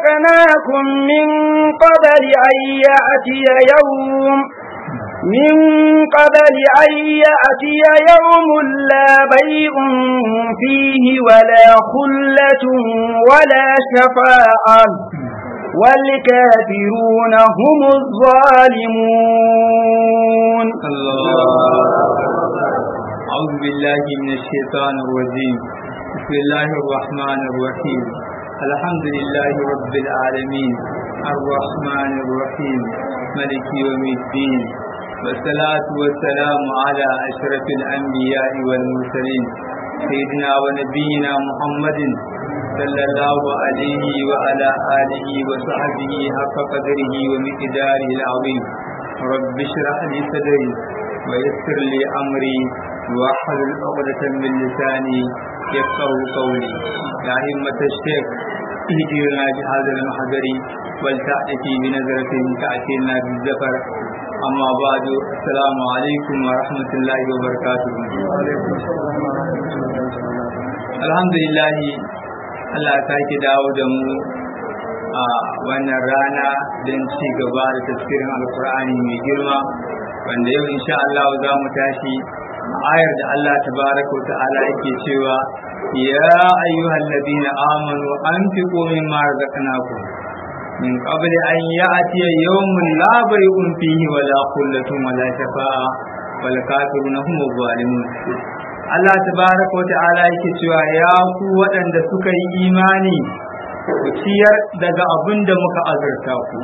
رزقناكم من قبل أن يأتي يوم من قبل أن يأتي يوم لا بيع فيه ولا خلة ولا شفاعة والكافرون هم الظالمون أعوذ بالله من الشيطان الرجيم بسم الله الرحمن الرحيم الحمد لله رب العالمين الرحمن الرحيم ملك يوم الدين والصلاة والسلام على أشرف الأنبياء والمرسلين سيدنا ونبينا محمد صلى الله عليه وعلى آله وصحبه حق قدره ومقداره العظيم رب اشرح لي صدري ويسر لي أمري واحلل عقدة من لساني يفقه قولي يا همة الشيخ اهدنا بهذا المحضر ولتأتي بنظرة تأتينا بالزفر أما بعد السلام عليكم ورحمة الله وبركاته الحمد لله Allah ta ki dawo da mu a wannan rana don ci gaba da tafsirin alkur'ani mai girma wanda yau insha Allah za mu tashi ayar da Allah tabaraka wa ta'ala yake cewa ya ayyuhal ladina amanu anfiqu mimma razaqnakum min qabli an ya'tiya yawmun la bay'un fihi wala khullatun wala shafa'a wal kafiruna hum zalimun Allah tabaraka wa ta'ala yake cewa ya ku waɗanda suka yi imani ku ciyar daga abin da muka azurta ku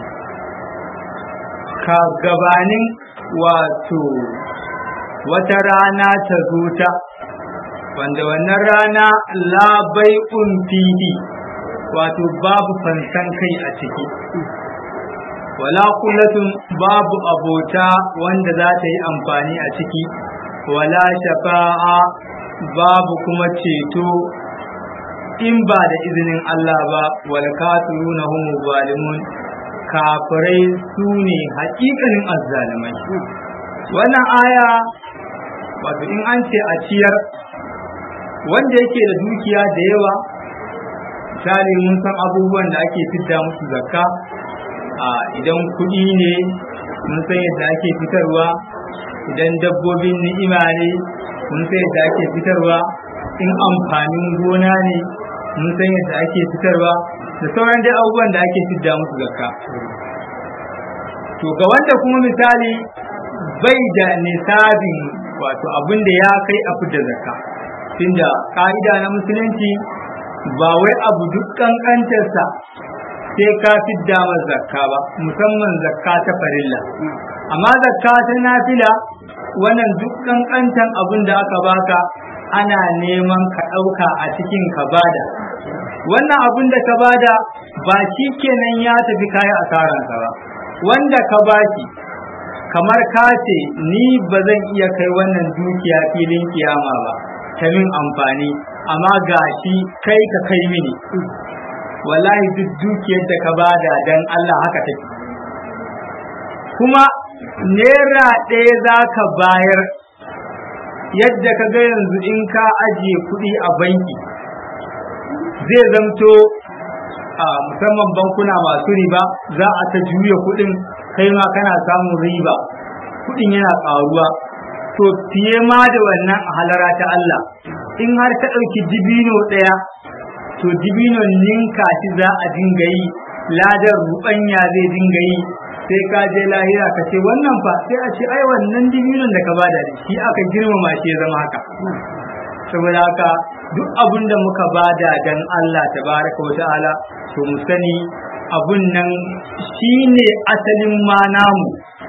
ka gabanin wato wata rana ta zo ta wanda wannan rana labai fihi wato babu fansan kai a ciki wala kullatun babu abota wanda za ta yi amfani a ciki wala shafa'a babu kuma ceto in ba da izinin Allah ba wal kafiruna hum zalimun kafirai su ne haƙiƙanin azzalimai wannan aya wato in an ce a ciyar wanda yake da dukiya da yawa misali mun san abubuwan da ake fidda musu zakka a idan kuɗi ne mun san yadda ake fitarwa idan dabbobin ni'ima ne mun san yadda ake fitarwa in amfanin gona ne mun san yadda ake fitarwa da sauran dai abubuwan da ake fidda musu zakka to ga wanda kuma misali bai da nisabin wato abin da ya kai a fidda zakka tunda ka'ida na musulunci ba wai abu duk kankantarsa sai ka fidda ma zakka ba musamman zakka ta farilla amma zakka ta nafila wannan duk kankantan abin da aka baka ana neman ka ɗauka a cikin ka bada wannan abin da ka bada ba shi kenan ya tafi kayan asararsa ba wanda ka baki kamar ka ce ni ba zan iya kai wannan dukiya filin kiyama ba ta min amfani amma gashi kai ka kai mini wallahi duk dukiyar da ka bada dan Allah haka take kuma naira ɗaya za ka bayar yadda ka ga yanzu in ka ajiye kuɗi a banki zai zamto a musamman bankuna masu riba za a ta juya kuɗin kai ma kana samun riba kuɗin yana ƙaruwa to fiye ma da wannan a halara ta Allah in har ta ɗauki dibino ɗaya to dibinon ninka shi za a dinga yi ladar rubanya zai dinga yi sai ka je lahira ka ce wannan fa sai a ce ai wannan dibinon da ka bada da shi aka girmama shi ya zama haka saboda haka duk abin da muka bada dan Allah tabaraka wa ta'ala to mu sani abun nan shine asalin ma namu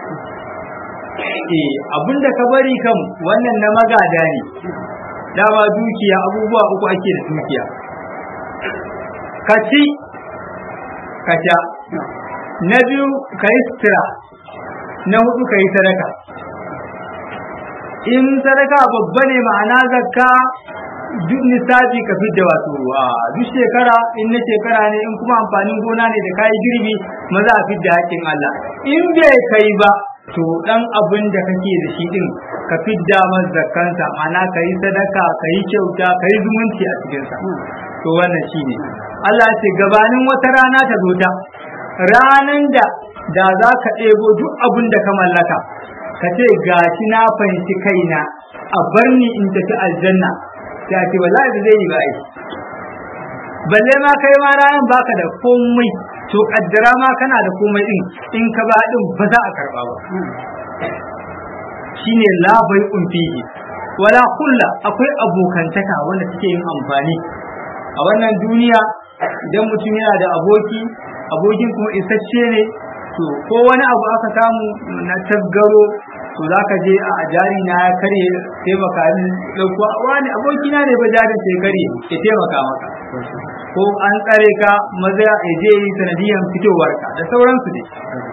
eh abin da ka bari kam wannan na magada ne dama dukiya abubuwa uku ake da dukiya ka ci ka sha na biyu ka yi sutura na hudu ka yi sadaka in sadaka babba ne ma'ana zakka duk nisabi ka fidda wato a duk shekara in na shekara ne in kuma amfanin gona ne da kayi girbi maza a fidda haƙƙin Allah in bai kai ba to dan abin da kake da shi din ka fidda masa zakkansa ma'ana ka yi sadaka ka yi kyauta ka yi zumunci a cikinsa to wannan shine Allah ya ce gabanin wata rana ta zo ta ranan da da za ka ɗebo duk abin da ka mallaka ka ce gashi na fahimci kaina a bar ni in tafi aljanna sai a ce wallahi ba zai yi ba ai balle ma kai ma ranan baka da komai to kaddara ma kana da komai din in ka ba din ba za a karba ba shine la bai'un fihi wala kulla akwai abokantaka wanda suke yin amfani a wannan duniya idan mutum yana da aboki abokin kuma isasshe ne to ko wani abu aka samu na tasgaro to za ka je a jari na ya karye taimaka ni ɗauko wani abokina ne ba jarin sai karye ya taimaka maka ko an tsare ka maza ya je yi sanadiyan fitowarka da sauransu ne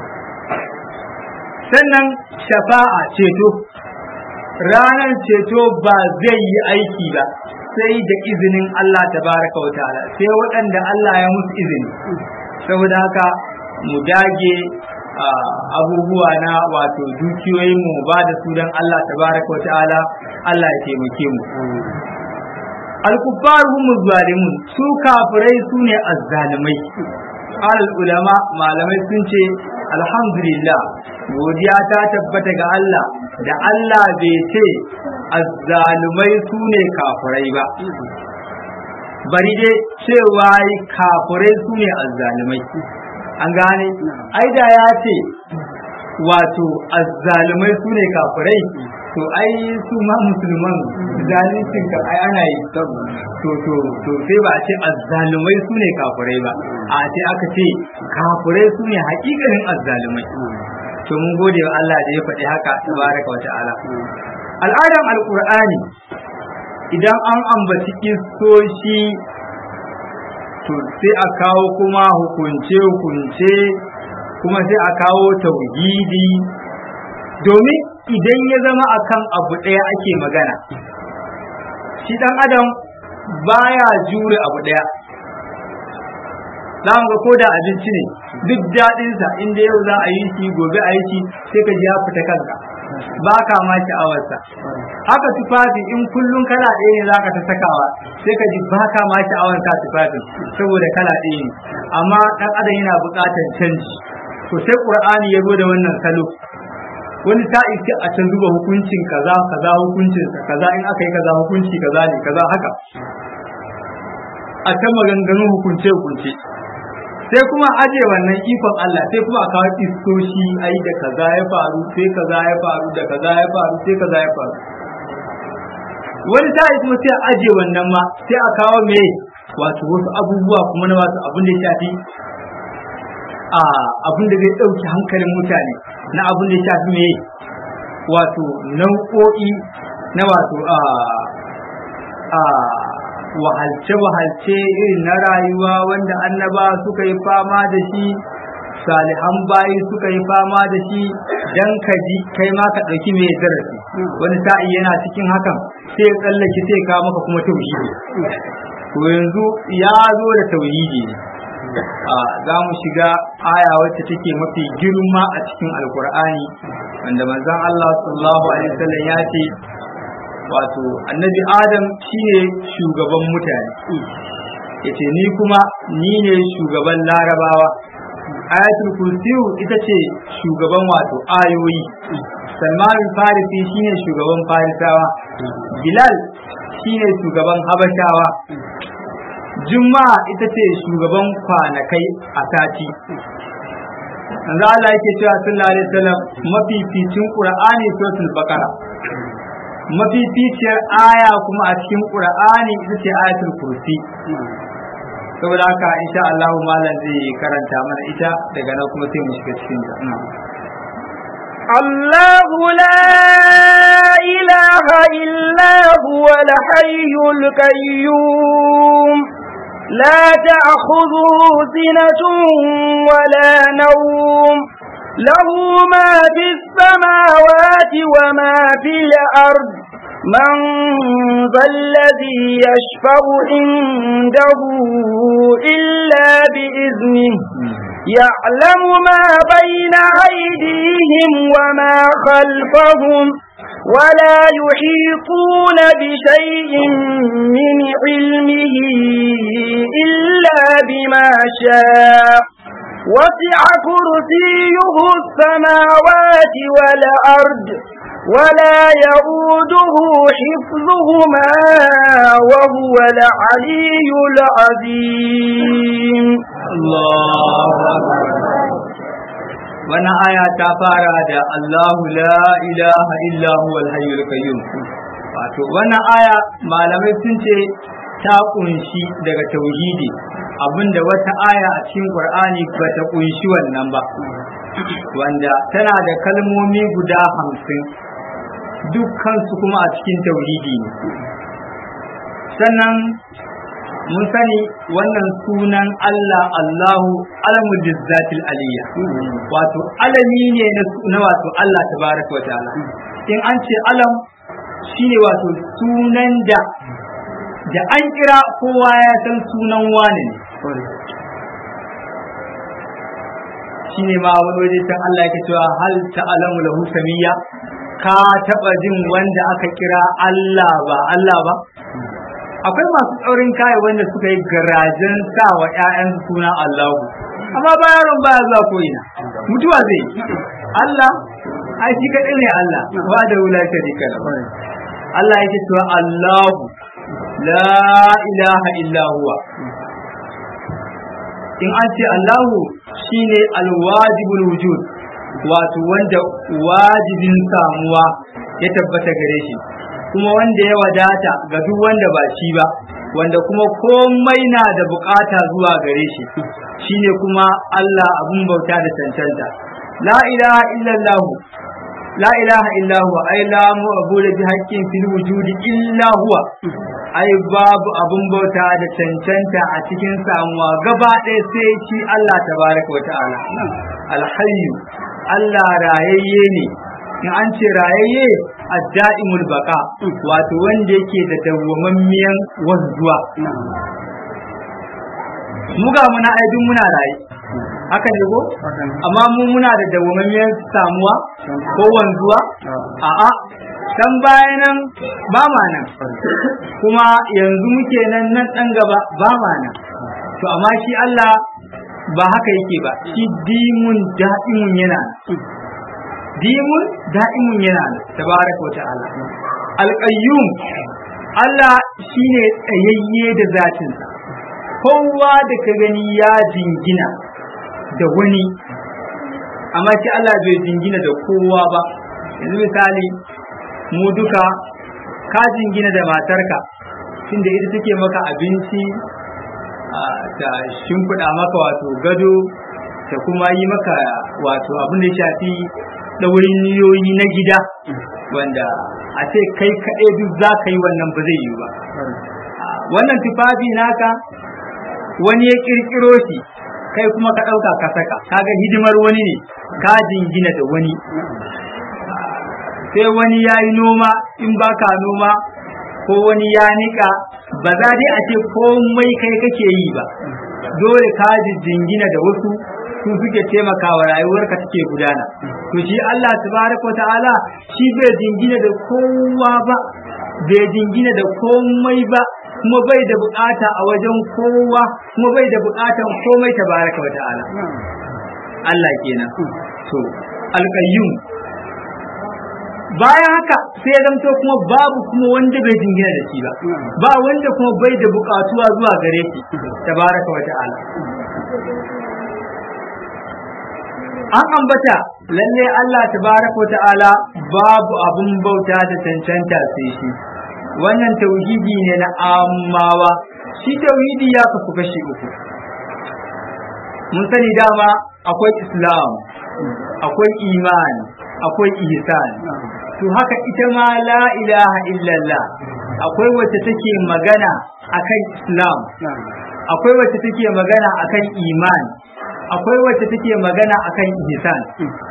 sannan shafa'a ceto ranar ceto ba zai yi aiki ba sai da izinin Allah tabaraka wa ta'ala sai waɗanda Allah ya musu izini saboda haka mu dage abubuwa na wato dukiyoyin mu ba da su don Allah tabaraka wa ta'ala Allah ya taimake mu al-kuffar hum zalimun su kafirai su ne azzalimai al ulama malamai sun ce alhamdulillah godiya ta tabbata ga Allah da Allah bai ce azzalumai su ne kafirai ba bari dai cewa kafirai su ne azzalumai an gane ai da ya ce wato azzalumai su ne kafirai to ai su ma musulman zalincin ka ai ana yi to to to sai ba a ce azzalumai su ne kafirai ba a ce aka ce kafirai su ne hakikanin azzalumai to mun gode wa Allah da ya faɗi haka tabaraka wa ta'ala al'adan alqur'ani idan an ambaci kistoshi to sai a kawo kuma hukunce hukunce kuma sai a kawo tauhidi domin idan ya zama akan abu ɗaya ake magana shi ɗan adam baya jure abu ɗaya za mu ga ko da abinci ne duk daɗinsa inda yau za a yi shi gobe a yi shi sai ka ji ya fita kanka ba ka ma sha'awarsa haka tufafi in kullum kala ɗaya ne zaka ta sakawa sai ka ji ba ka ma sha'awar ka tufafin saboda kala ɗaya ne amma ɗan adam yana buƙatar canji to sai qur'ani ya zo da wannan salo wani sa'i sai a can duba hukuncin kaza kaza hukuncin kaza in aka yi kaza hukunci kaza ne kaza haka a can maganganun hukunce hukunce sai kuma aje wannan ikon Allah sai kuma a kawo istoshi ai da kaza ya faru sai kaza ya faru da kaza ya faru sai kaza ya faru wani sa'i kuma sai aje wannan ma sai a kawo me wato wasu abubuwa kuma na wasu abin da ya shafi a abin da zai ɗauki hankalin mutane na abin da ya shafi me wato nau'o'i na wato a a wahalce-wahalce irin na rayuwa wanda annaba suka yi fama da shi salihan bayi suka yi fama da shi dan ka ji kai ma ka ɗauki mai darasi wani sa'i yana cikin hakan sai ya tsallake sai ka maka kuma tauhidi to yanzu ya zo da tauhidi ne za mu shiga aya wacce take mafi girma a cikin alkur'ani wanda manzon Allah sallallahu alaihi wasallam ya ce wato annabi adam shine shugaban mutane yace ni kuma ni ne shugaban larabawa ayatul kursiyu ita ce shugaban wato ayoyi salman farisi shine shugaban farisawa bilal shine shugaban habashawa juma'a ita ce shugaban kwanakai a sati yanzu Allah yake cewa sallallahu alaihi wasallam mafificin qur'ani suratul baqara mafificiyar aya kuma a cikin qur'ani ita ce ayatul kursi saboda haka insha Allah malam zai karanta mana ita daga nan kuma sai mu shiga cikin ta الله لا إله إلا هو الحي القيوم لا تأخذه سنة ولا نوم له ما في السماوات وما في الأرض من ذا الذي يشفع عنده إلا بإذنه يعلم ما بين أيديهم وما خلفهم ولا يحيطون بشيء من علمه إلا بما شاء وسع كرسيه السماوات والأرض ولا يؤوده حفظهما وهو العلي العظيم الله wannan aya ta fara da Allahu la ilaha illa huwal hayyul qayyum wato wannan aya malamai sun ce ta kunshi daga tauhidi abinda wata aya a cikin Qur'ani ba ta kunshi wannan ba wanda tana da kalmomi guda hamsin dukkansu kuma a cikin tauhidi ne sannan mun sani wannan sunan Allah Allahu alamul jizzatil aliyya wato alami ne na wato Allah tabaraka wa ta'ala in an ce alam shine wato sunan da da an kira kowa ya san sunan wane ne shine ma wani waje can Allah yake cewa hal ta'lamu lahu samiyya ka taba jin wanda aka kira Allah ba Allah ba akwai masu tsaurin kaya wanda suka yi garajen sa wa ƴaƴan suna Allahu amma ba yaron baya zuwa ko ina mutuwa zai Allah ai shi kadai ne Allah ba da wula sharika Allah yake cewa Allahu la ilaha illa huwa in an ce Allahu shine alwajibul wujud wato wanda wajibin samuwa ya tabbata gare shi kuma wanda ya wadata ga duk wanda ba shi ba wanda kuma komai na da bukata zuwa gare shi shine kuma Allah abun bauta da cancanta la ilaha illallah la ilaha illa huwa ai la mu'budu bi haqqin fil wujudi illa huwa ai babu abun bauta da cancanta a cikin samuwa gaba ɗaya sai shi Allah tabaraka wa ta'ala alhayyu Allah rayayye ne in an ce rayayye adda'imul baka wato wanda yake da dawwamammiyan wanzuwa mu ga muna aidin muna raye haka ne ko amma mu muna da dawwamammiyan samuwa ko wanzuwa a'a can baya nan ba ma nan kuma yanzu muke nan nan dan gaba ba ma nan to amma shi Allah ba haka yake ba shi dimun da'imun yana dimun da'imun yana tabaraka wa ta'ala alqayyum Allah shine tsayayye da zatinsa kowa da ka gani ya jingina da wani amma shi Allah bai jingina da kowa ba yanzu misali mu duka ka jingina da matarka tunda ita take maka abinci ta shimfiɗa maka wato gado ta kuma yi maka wato abin da ya shafi ɗaurin niyoyi na gida wanda a ce kai kaɗai duk za ka yi wannan ba zai yi ba wannan tufafi naka wani ya ƙirƙiro shi kai kuma ka ɗauka ka saka kaga hidimar wani ne ka jingina da wani sai wani ya yi noma in baka noma ko wani ya nika ba za dai a ce komai kai kake yi ba dole ka jingina da wasu su suke taimakawa rayuwarka take gudana to shi Allah tabaraka wa ta'ala shi bai jingina da kowa ba bai jingina da komai ba kuma bai da bukata a wajen kowa kuma bai da bukatan komai tabaraka wa ta'ala Allah kenan to alqayyum bayan haka sai ya zamto kuma babu kuma wanda bai jingina da shi ba ba wanda kuma bai da bukatuwa zuwa gare shi tabaraka wa ta'ala an ambata lalle Allah tabaraka wa ta'ala babu abun bauta da cancanta sai shi wannan tauhidi ne na ammawa shi tauhidi ya kasu kashi uku mun sani dama akwai islam akwai iman akwai ihsan to haka ita ma la ilaha illallah akwai wacce take magana akan islam akwai wacce take magana akan iman akwai wacce take magana akan ihsan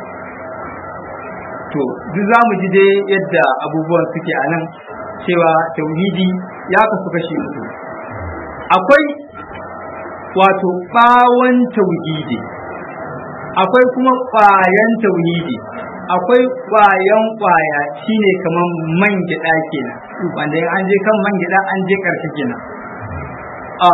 to duk za mu ji dai yadda abubuwan suke a nan cewa tauhidi ya kasu kashi uku akwai wato bawon tauhidi akwai kuma ƙwayan tauhidi akwai ƙwayan ƙwaya shine kamar man gyaɗa kenan wanda in an je kan man gyaɗa an je ƙarshe kenan a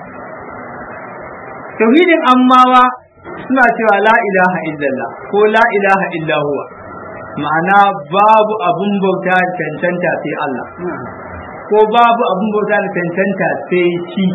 tauhidin ammawa suna cewa la ilaha illallah ko la ilaha illa huwa ma'ana babu abun bauta da cancanta sai Allah ko babu abun bauta da cancanta sai shi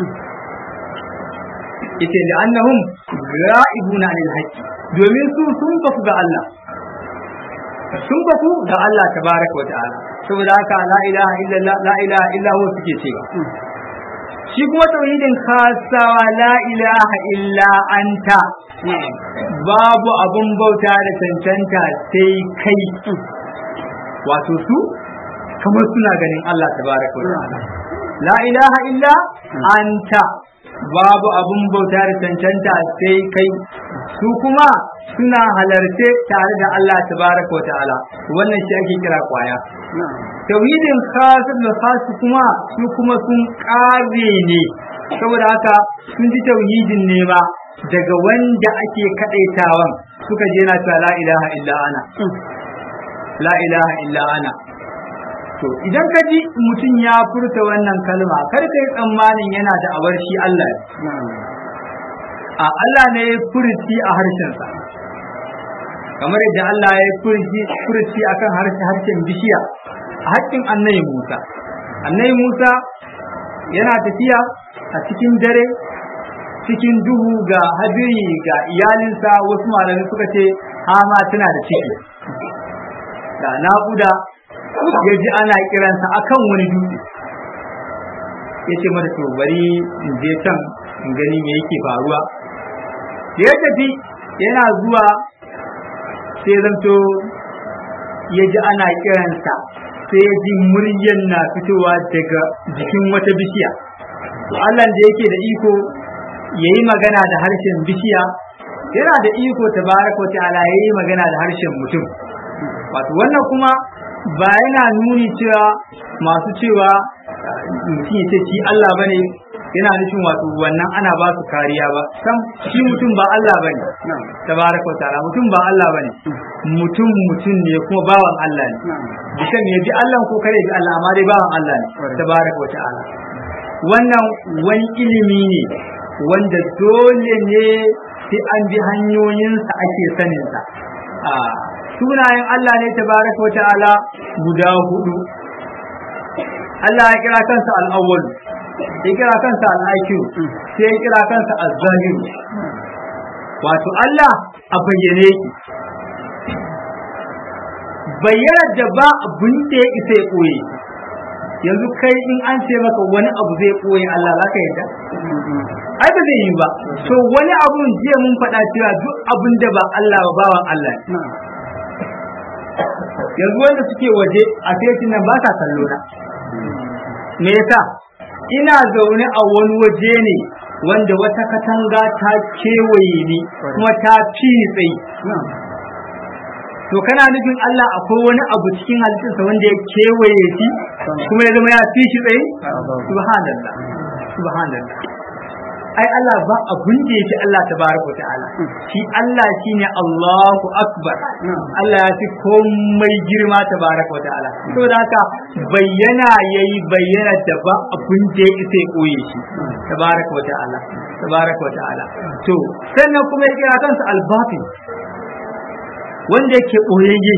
yace da annahum ra'ibuna anil haqqi domin su sun bafu ga Allah sun bafu ga Allah tabaraka wa ta'ala saboda haka la ilaha illallah la ilaha illa huwa suke cewa shi kuma tauhidin kasawa la ilaha illa anta babu abun bauta da cancanta sai kai wato su kamar suna ganin Allah tabaraka wa ta'ala la ilaha illa anta babu abun bauta da cancanta sai kai su kuma suna halarce tare da Allah tabaraka wa ta'ala wannan shi ake kira kwaya tauhidin khasir da khasu kuma su kuma sun kare ne saboda haka sun ji tauhidin ne ba daga wanda ake kadaitawan suka je na cewa la ilaha illa ana la ilaha illa ana to idan ka ji mutum ya furta wannan kalma kar ka yi tsammanin yana da abar shi Allah a Allah ne ya furci a harshensa kamar yadda Allah ya furci furci akan harshen bishiya a haƙƙin annabi Musa annabi Musa yana tafiya a cikin dare cikin duhu ga hadiri ga iyalinsa wasu malamai suka ce hama tana da ciki da naƙuda ya ji ana kiransa akan wani dutse ya ce mata to bari in je can in gani me yake faruwa da ya tafi yana zuwa sai zanto ya ji ana kiransa sai ya ji muryan na fitowa daga jikin wata bishiya Allah da yake da iko ya yi magana da harshen bishiya yana da iko tabaraka wa ta'ala ya yi magana da harshen mutum wato wannan kuma ba yana nuni cewa masu cewa mutum ya ce shi Allah bane yana nufin wato wannan ana ba su kariya ba sam shi mutum ba Allah bane tabaraka wa ta'ala mutum ba Allah bane mutum mutum ne kuma bawan Allah ne bisan ya bi Allah ko kare bi Allah amma dai bawan Allah ne tabaraka wa ta'ala wannan wani ilimi ne wanda dole ne sai an bi hanyoyinsa ake saninsa a sunayen Allah ne tabaraka wa ta'ala guda hudu Allah ya kira kansa al-awwal ya kira kansa al-akhir sai ya kira kansa az-zahir wato Allah a bayyane yake bayyana da ba abin da ya isa ya koye yanzu kai in an ce maka wani abu zai koye Allah za ka yadda ai ba zai yi ba to wani abun jiya mun faɗa cewa duk abin da ba Allah ba bawan Allah yanzu wanda suke waje a fetin nan ba sa kallo na me yasa ina zaune a wani waje ne wanda wata katanga ta kewaye ni kuma ta fi tsayi to kana nufin Allah akwai wani abu cikin halittarsa wanda ya kewaye shi kuma ya zama ya fi shi tsaye subhanallah subhanallah ai Allah ba abun da yake Allah tabaraka ta'ala shi Allah shine Allahu akbar Allah ya fi komai girma tabaraka ta'ala saboda haka bayyana yayi bayyana da ba abun da ya isa koye shi tabaraka ta'ala tabaraka ta'ala to sannan kuma ya kira kansa al-batin wanda yake koyayye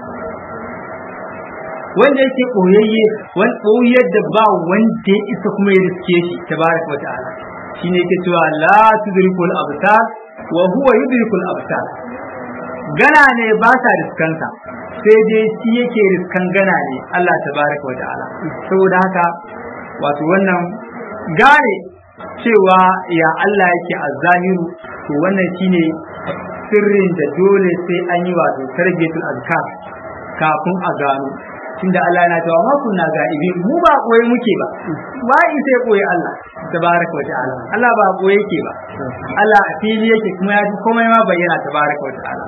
wanda yake koyayye wani koyar da ba wanda ya isa kuma ya riske shi tabaraka ta'ala shine yake cewa la tudrikul absar wa huwa yudrikul absar gana ne ba ta riskansa sai dai shi yake riskan gana ne Allah tabaraka wa ta'ala saboda haka wato wannan gane cewa ya Allah yake a zahiru to wannan shine sirrin da dole sai an yi wato tarbiyatul azkar kafin a gano tunda Allah yana cewa ma kunna ga'ibi mu ba koyi muke ba ba in sai koyi Allah tabaraka wa ta'ala Allah ba koyi yake ba Allah a fili yake kuma ya ji komai ma bayyana tabaraka wa ta'ala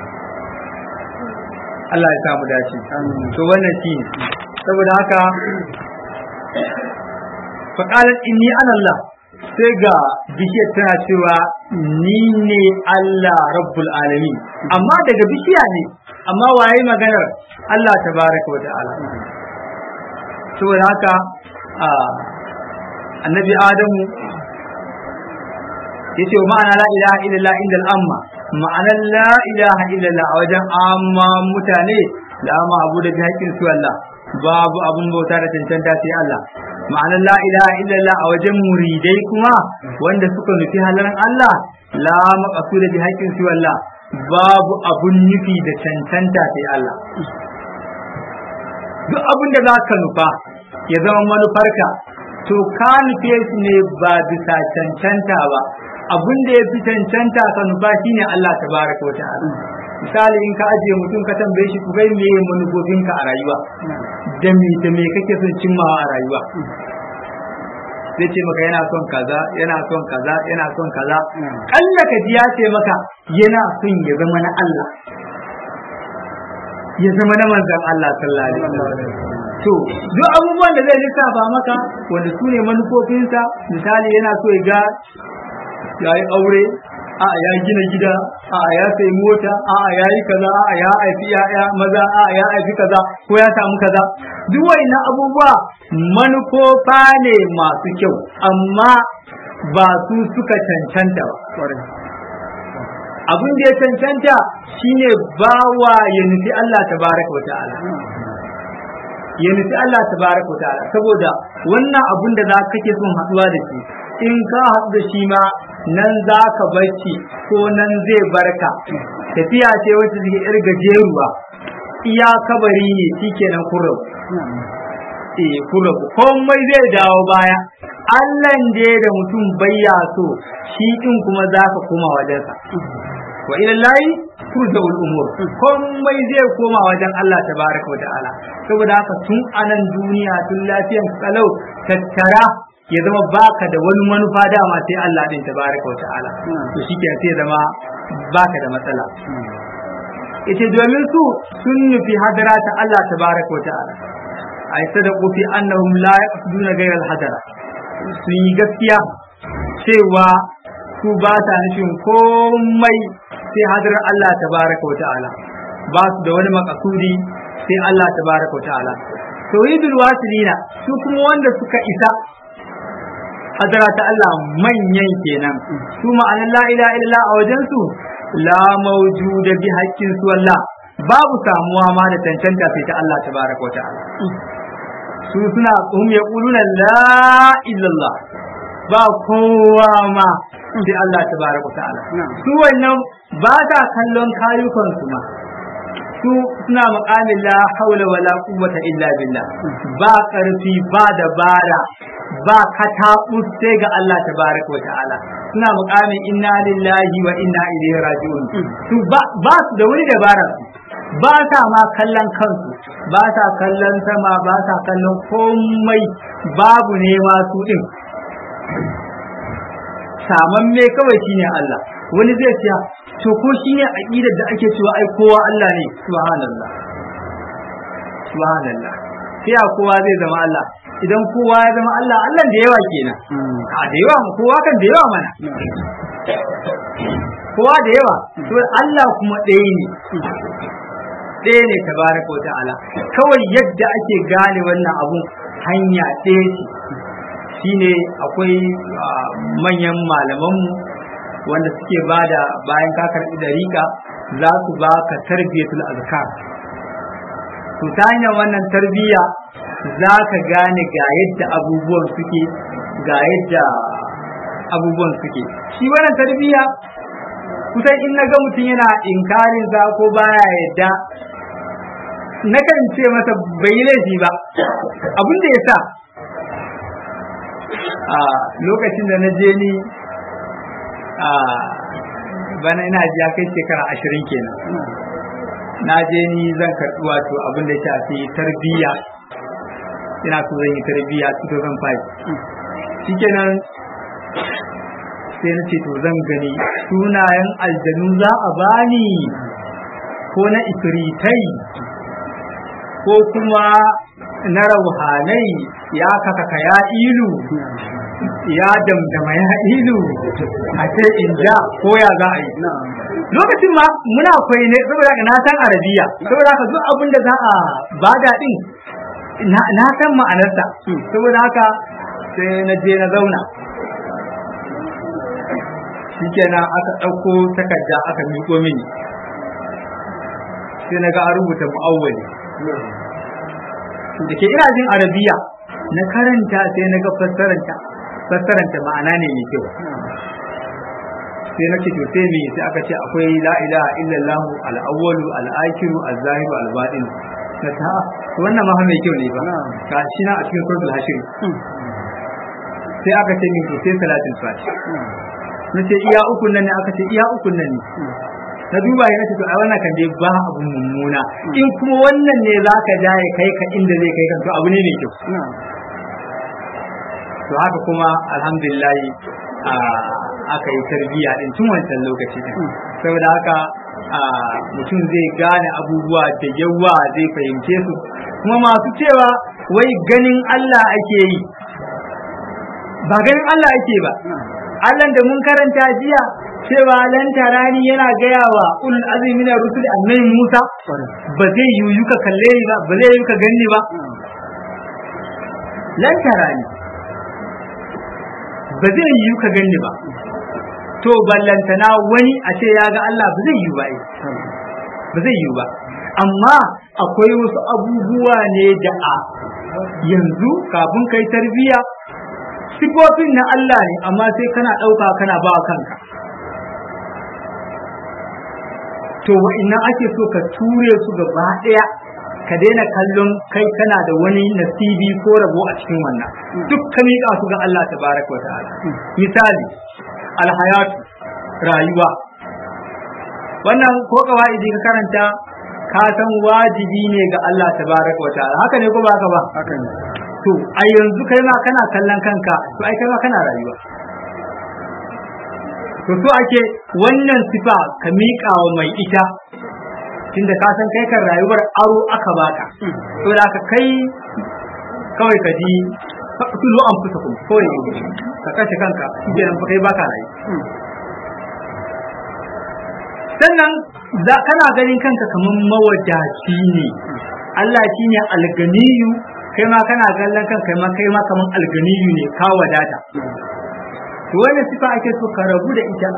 Allah ya samu dace to wannan shi saboda haka fa qalat inni ana Allah sai ga bishiyar tana cewa ni ne Allah rabbul alamin amma daga bishiya ne amma waye maganar Allah tabaraka wa ta'ala saboda haka annabi adamu yace wa ma'ana la ilaha illallah inda al'amma ma'anar la ilaha illallah a wajen amma mutane da amma abu da bi haƙƙin su Allah babu abun bauta da cancanta sai Allah ma'anar la ilaha illallah a wajen muridai kuma wanda suka nufi halaran Allah la maqsuda bi haqqin su Allah babu abun nufi da cancanta sai Allah duk abun da zaka nufa ya zama manufarka to ka nufe shi ne ba bisa cancanta ba abun da ya fi cancanta ka nufa shine Allah tabaraka wa ta'ala misali in ka ajiye mutum ka tambaye shi ku kai me manufofinka a rayuwa da me da me kake son cimmawa a rayuwa zai ce maka yana son kaza yana son kaza yana son kaza kalla ka ji ya ce maka yana son ya zama na Allah ya zama na manzon Allah sallallahu alaihi wasallam to duk abubuwan da zai lissafa maka wanda su ne manufofinsa misali yana so ya ga ya yi aure a ya gina gida a ya sayi mota a ya yi kaza a ya haifi ya'ya maza a ya haifi kaza ko ya samu kaza duk wayannan abubuwa manufofa ne masu kyau amma ba su suka cancanta ba abin da ya cancanta shine bawa ya nufi Allah tabaraka wa ta'ala ya nufi Allah tabaraka wa ta'ala saboda wannan abin da za kake son haɗuwa da shi in ka haɗu da shi ma nan za ka barci ko nan zai barka tafiya ce wacce take yar gajeruwa iya kabari ne shikenan kurau eh kurau komai zai dawo baya Allah da da mutum bayya so shi din kuma za ka koma wajensa wa ila lahi turja'ul umur komai zai koma wajen Allah tabaraka wa ta'ala saboda haka tun anan duniya tun lafiyan kalau tattara ya zama baka da wani manufa dama sai Allah din tabaraka wa ta'ala to shike sai zama baka da matsala ita domin su sun nufi hadara ta Allah tabaraka wa ta'ala ai sadaqu fi annahum la yaqsuduna ghayra al-hadara sun yi gaskiya cewa su ba ta nufin komai sai hadarar Allah tabaraka wa ta'ala ba su da wani makasudi sai Allah tabaraka wa ta'ala tauhidul wasilina su kuma wanda suka isa hadara ta Allah manyan kenan su ma'anar la ilaha illallah a wajen su la mawjuda bi haqqin su Allah babu samuwa ma da tantanta sai ta Allah tabaraka wa ta'ala su suna hum yaquluna la illallah ba kowa ma sai Allah tabaraka wa ta'ala su wannan ba ta kallon kayukan su ma su suna maƙamin la haula wala quwwata illa billah ba ƙarfi ba dabara ba kataɓus sai ga Allah tabaraka wa ta'ala suna muƙamin inna lillahi wa inna ilaihi raji'un su ba su da wani dabara ba sa ma kallon kansu ba sa kallon sama ba sa kallon komai babu ne masu din saman me kawai shine Allah wani zai ce to ko shine aqidar da ake cewa ai kowa Allah ne subhanallah subhanallah sai a kowa zai zama Allah idan kowa ya zama Allah Allah da yawa kenan a da yawa kowa kan da yawa mana kowa da yawa to Allah kuma ɗaya ne ɗaya ne tabaraka wa ta'ala kawai yadda ake gane wannan abun hanya ɗaya ce shine akwai manyan malamanmu wanda suke bada bayan ka karɓi dariƙa za su ba ka tarbiyatul azkar to ta hanyar wannan tarbiyya za ka gane ga yadda abubuwan suke ga yadda abubuwan suke shi wannan tarbiyya kusan in na ga mutum yana inkarin sa ko baya yadda nakan ce masa bai yi laifi ba abin da ya sa a lokacin da na je ni a bana ina ji ya kai shekara ashirin kenan na je ni zan karɓi wato abin da ya shafi tarbiyya ina so zan yi tarbiyya 2005 shikenan sai na ce to zan gani sunayen aljanu za a bani ko na ifritai ko kuma na rauhanai ya kaka ya ilu ya damdama ya ilu a ce in ja ko ya za a yi lokacin ma muna koyi ne saboda na san arabiya saboda haka duk abin da za a bada din na san ma'anarsa saboda haka sai na je na zauna shikenan aka ɗauko takarda aka miƙo mini sai na ga an rubuta mu'awwali da ke ina jin arabiya na karanta sai na ga fassaranta fassaranta ma'ana ne mai kyau sai na ce to sai me sai aka ce akwai la ilaha illallah al-awwalu al-akhiru az-zahiru al-batin na ta wannan ma mai kyau ne ba ga shi na a cikin suratul hashir sai aka ce min to sai salatul fatiha na ce iya ukun nan ne aka ce iya ukun nan ne na duba ya nace to a wannan kan dai ba abu mummuna in kuma wannan ne zaka ja ya kai ka inda zai kai ka to abu ne mai kyau to haka kuma alhamdulillah aka yi tarbiyya din tun wancan lokaci din saboda haka mutum zai gane abubuwa da yawa zai fahimce su kuma masu cewa wai ganin Allah ake yi ba ganin Allah ake ba Allah da mun karanta jiya cewa lan tarani yana gaya wa ulul azmi na rusul annabi Musa ba zai yiwu ka kalle ni ba ba zai yiwu ka ganni ba lan tarani ba zai yiwu ka ganni ba to ballantana wani a ce ya ga Allah ba zai yiwu ba ba zai yiwu ba amma akwai wasu abubuwa ne da a yanzu kafin kai tarbiya sifofin na Allah ne amma sai kana ɗauka kana ba kanka to wa'innan ake so ka ture su gaba ɗaya ka daina kallon kai kana da wani nasibi ko rabo a cikin wannan duk ka miƙa su ga Allah tabaraka wa ta'ala misali alhayatu rayuwa wannan ko kawai ka karanta ka san wajibi ne ga Allah tabaraka wa ta'ala haka ne ko ba haka ba haka ne to a yanzu kai ma kana kallon kanka to ai kai ma kana rayuwa to so ake wannan sifa ka miƙa wa mai ita tunda ka san kai kan rayuwar aro aka baka to da ka kai kawai ka ji tulu an fusa kuma kawai ka kashe kanka shi fa kai baka rayu sannan za kana ganin kanka kamar mawadaci ne Allah shi ne alganiyu kai ma kana kallon kan kai ma kai ma kamar alganiyu ne ka wadata to wannan sifa ake so ka rabu da ita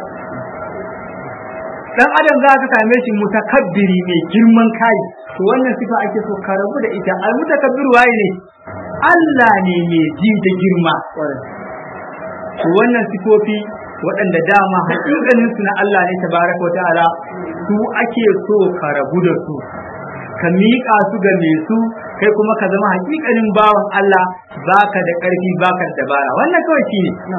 dan adam za ka same shi mutakabbiri mai girman kai to wannan sifa ake so ka rabu da ita al mutakabbir waye ne Allah ne mai ji da girma to wannan sifofi waɗanda dama hakikanin su na Allah ne tabaraka wa ta'ala su ake so ka rabu da su ka miƙa su ga mai su kai kuma ka zama hakikanin bawan Allah baka da ƙarfi baka da dabara wannan kawai shi ne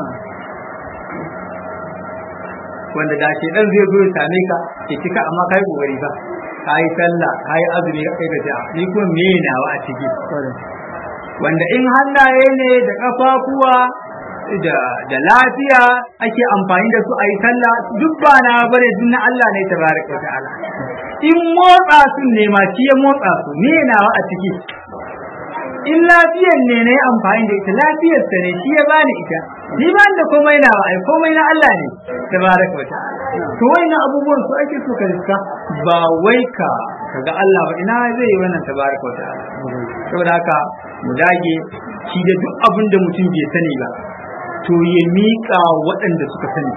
wanda da ke dan zai zo ya same ka ke cika amma kai kokari ba kai sallah kai azumi kai da ja'a ni kuma me nawa a ciki wanda in hannaye ne da kafafuwa da da lafiya ake amfani da su a yi sallah duk ba na bare duk na Allah ne tabaraka ta'ala in motsa su ne ma shi ya motsa su me nawa a ciki in lafiyar ne na yi amfani da ita lafiyar ta ne shi ya bani ita ni ba da komai na ai komai na Allah ne tabaraka wa ta'ala to wannan abubuwan su ake so ka riska ba wai ka kaga Allah ba ina zai yi wannan tabaraka wa ta'ala saboda haka mu dage shi da duk abin da mutum bai sani ba to ya miƙa waɗanda suka sani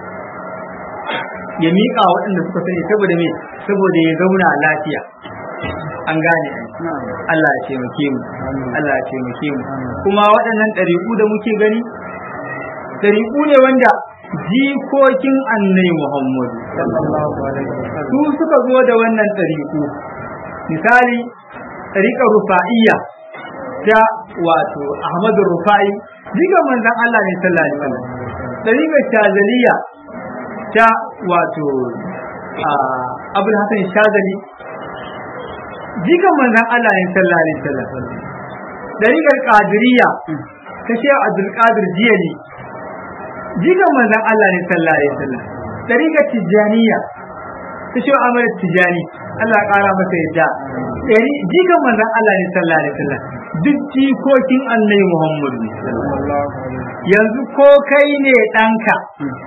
ya miƙa waɗanda suka sani saboda me saboda ya zauna lafiya an gane Allah ya taimake mu Allah ya taimake mu kuma waɗannan ɗariƙu da muke gani ɗariƙu ne wanda jikokin annai Muhammadu su suka zo da wannan ɗariƙu misali ɗariƙar rufa'iyya ta wato Ahmadu Rufa'i jikan manzon Allah ne sallallahu alaihi wasallam ɗariƙar Shazaliya ta wato Abul Hassan Shazali jikan manzon Allah ne sallallahu alaihi wasallam dariƙar qadiriyya ta Sheikh Abdul Qadir Jiyani jikan manzon Allah ne sallallahu alaihi wasallam dariƙar Tijaniyya ta Sheikh Ahmad Tijani Allah ya ƙara masa yadda ɗari jikan manzon Allah ne sallallahu alaihi wasallam duk jikokin annabi Muhammad ne yanzu ko kai ne ɗanka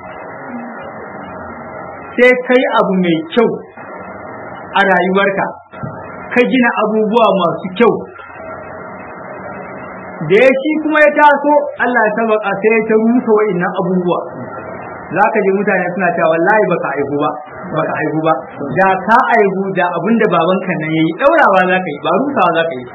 sai kai abu mai kyau a rayuwarka ka gina abubuwa masu kyau da ya shi kuma ya taso Allah ya sabaka sai ya ta rusa wa'innan abubuwa za ka ji mutane suna cewa wallahi baka aihu ba baka aihu ba da ka aihu da abinda babanka nan yayi daurawa za ka yi ba rusawa za ka yi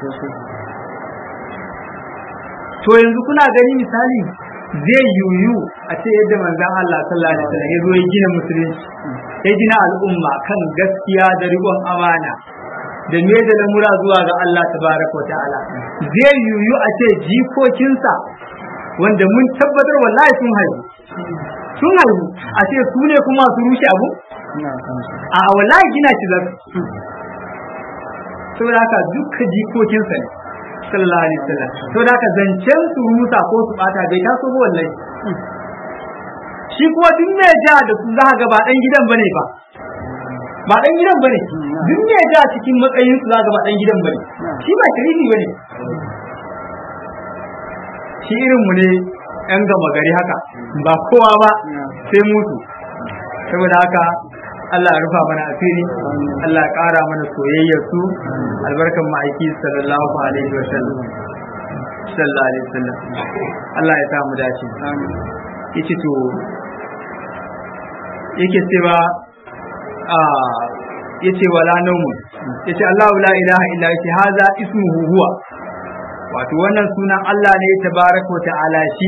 to yanzu kuna gani misali zai yuyu a ce yadda manzon Allah sallallahu alaihi wasallam ya zo ya gina musulunci ya gina al'umma kan gaskiya da riƙon amana da me da lamura zuwa ga Allah tabaraka wa ta'ala zai yuyu a ce jikokinsa wanda mun tabbatar wallahi sun haihu sun haihu a ce su ne kuma su rushe abu a wallahi gina shi za su saboda haka dukkan jikokinsa ne sallallahu alaihi wasallam saboda haka zancen su rusa ko su bata bai taso ba wallahi shi kuma duk mai ja da su za ga ba dan gidan bane ba ba dan gidan bane duk mai ja cikin matsayin su za ga ba dan gidan bane shi ba sharifi bane shi irin mu ne yan gama gari haka ba kowa ba sai mutu saboda haka Allah ya rufa mana asiri Allah ya ƙara mana soyayyar su albarkan ma'aiki sallallahu alaihi wa sallam sallallahu alaihi wa sallam Allah ya samu dace yace to yake cewa a yace wala naumu yace Allahu la ilaha illa yace haza ismuhu huwa wato wannan sunan Allah ne tabaraka wa ta'ala shi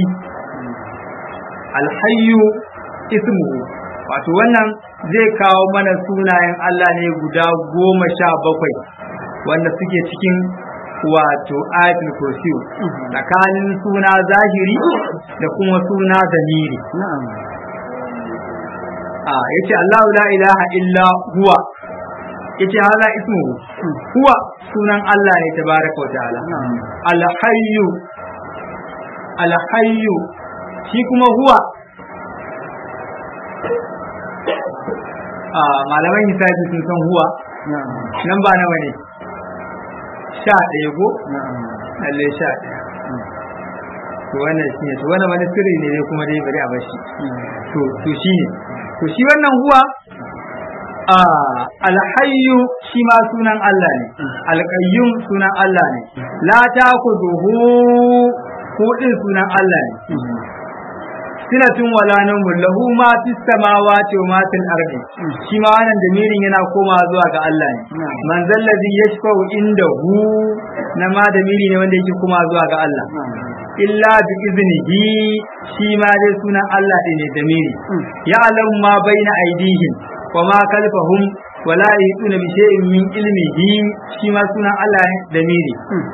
alhayyu ismuhu wato wannan zai kawo mana sunayen Allah ne guda goma sha bakwai wanda suke cikin wato ayatul kursi tsakanin suna zahiri da kuma suna zamiri a yace Allahu la ilaha illa huwa yace hala ismu huwa sunan Allah ne tabaraka wa ta'ala al-hayyu al-hayyu shi kuma huwa a malaman hisabi sun san huwa nan ba nawa ne sha ɗaya ko lalle sha ɗaya to wannan shi ne to wannan wani sirri ne kuma dai bari a bashi to to shi ne to shi wannan huwa a alhayyu shi ma sunan Allah ne alqayyum sunan Allah ne la taquduhu ko din sunan Allah ne sinatun wala nawmun lahu ma fis samawati wa ma fil ardi shi ma wannan damirin yana koma zuwa ga Allah ne man zallazi yashfa'u indahu na ma damiri ne wanda yake koma zuwa ga Allah illa bi iznihi shi ma dai sunan Allah din ne damiri ya alam ma baina aidihim wa ma kalfahum wala yutuna bi shay'in min ilmihi shi ma sunan Allah ne damiri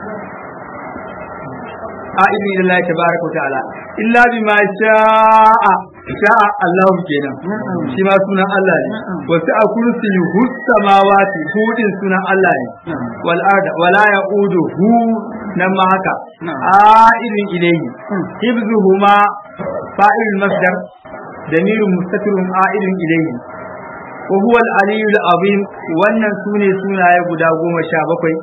a'idu ila Allah tabaraka wa ta'ala illa bima sha'a sha'a Allah kenan shi ma sunan Allah ne wasu a kursi hus samawati hudin sunan Allah ne wal arda wala ya'udu hu nan ma haka a'idun ilayhi hibzuhuma fa'il masdar damirun mustatirun a'idun ilayhi wa huwa al-aliyyul azim wannan sune sunaye guda goma sha bakwai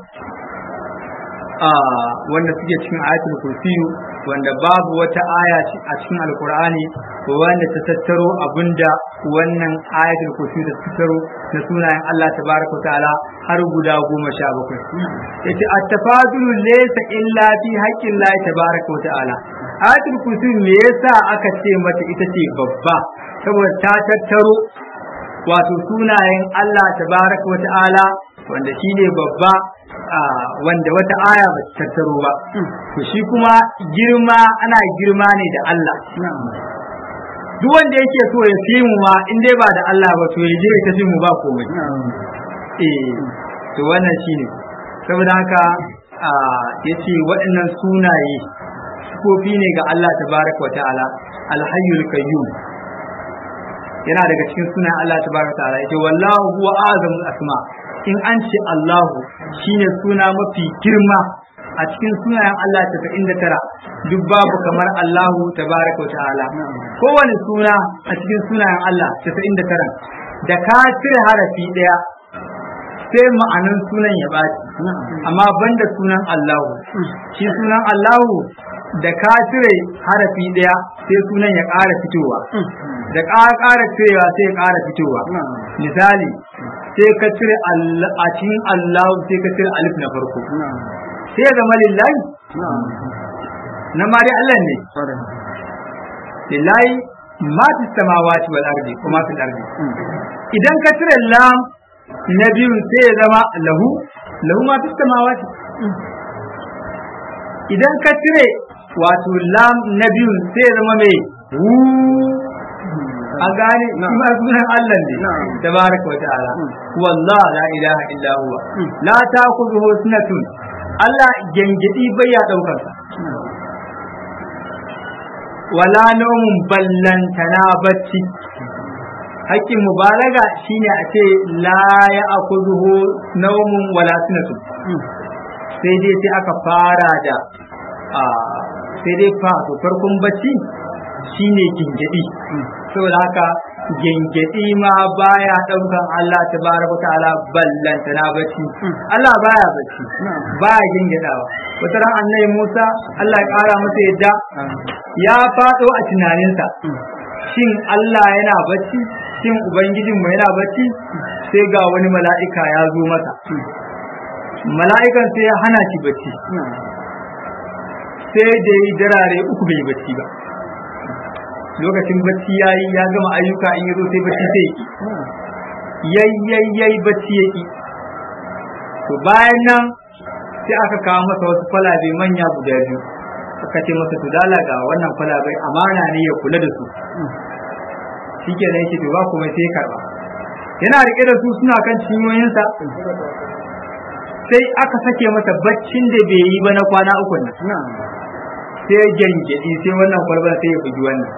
wanda suke cikin ayatul kursiyu wanda babu wata aya a cikin alkur'ani wanda ta tattaro abinda wannan ayatul kursiyu ta tattaro na sunayen Allah tabaraka ta'ala har guda goma sha bakwai yace at-tafadulu laysa illa fi haqqin Allah tabaraka ta'ala ayatul kursiyu me yasa aka ce mata ita ce babba saboda ta tattaro wato sunayen Allah tabaraka ta'ala wanda shine babba wanda wata aya ba ta tattaro ba to shi kuma girma ana girma ne da Allah duk wanda yake so ya fi mu ma in dai ba da Allah ba to ya je ya tafi mu ba komai eh to wannan shine saboda haka yace waɗannan sunaye kofi ne ga Allah tabaraka wa ta'ala alhayyul qayyum yana daga cikin sunan Allah tabaraka wa ta'ala yace wallahu huwa azamul asma' in an ce Allahu shine suna mafi girma a cikin sunayen Allah tasa'in da tara duk babu kamar Allahu tabaraka wa ta'ala kowane suna a cikin sunayen Allah tasa'in da tara da ka cire harafi ɗaya sai ma'anan sunan ya baci amma banda sunan Allahu shi sunan Allahu da ka cire harafi daya sai sunan ya ƙara fitowa da ƙara ƙara cirewa sai ya ƙara fitowa misali sai ka cire a cikin Allahu sai ka cire alif na farko sai ya zama lillahi na ma dai Allah ne lillahi ma fi samawati wal ardi kuma fil ardi idan ka cire lam na biyun sai ya zama lahu lahu ma fi samawati idan ka cire wato lam na biyun sai ya zama mai hu an gane kuma sunan Allah ne tabaraka wa ta'ala wallah la ilaha illa huwa la ta'khudhuhu sunatun Allah gengedi bai ya daukar sa wala naumun ballantana bacci hakkin mubalaga shine a ce la ya akuzuhu naumun wala sunatu sai dai sai aka fara da sai dai fa to farkon bacci shine gingedi saboda haka gingedi ma baya daukan Allah tabaraka ta'ala ballantana bacci Allah baya bacci baya gingidawa wata ran annabi Musa Allah ya kara masa yadda ya fado a tunaninsa shin Allah yana bacci shin ubangijinmu yana bacci sai ga wani mala'ika ya zo masa mala'ikan sai ya hana shi bacci sai da yi darare uku bai bacci ba lokacin bacci ya yi ya gama ayyuka in yi zo sai bacci sai ya yayyayyay bacci ya ki to bayan nan sai aka kawo masa wasu kwalabe manya guda biyu aka ce masa to dala ga wannan kwalabai amana ne ya kula da su shike ne yake to ba kuma sai ya karba yana rike da su suna kan cinyoyinsa sai aka sake masa baccin da bai yi ba na kwana uku nan sai gyangyaɗi sai wannan kwalban sai ya bugi wannan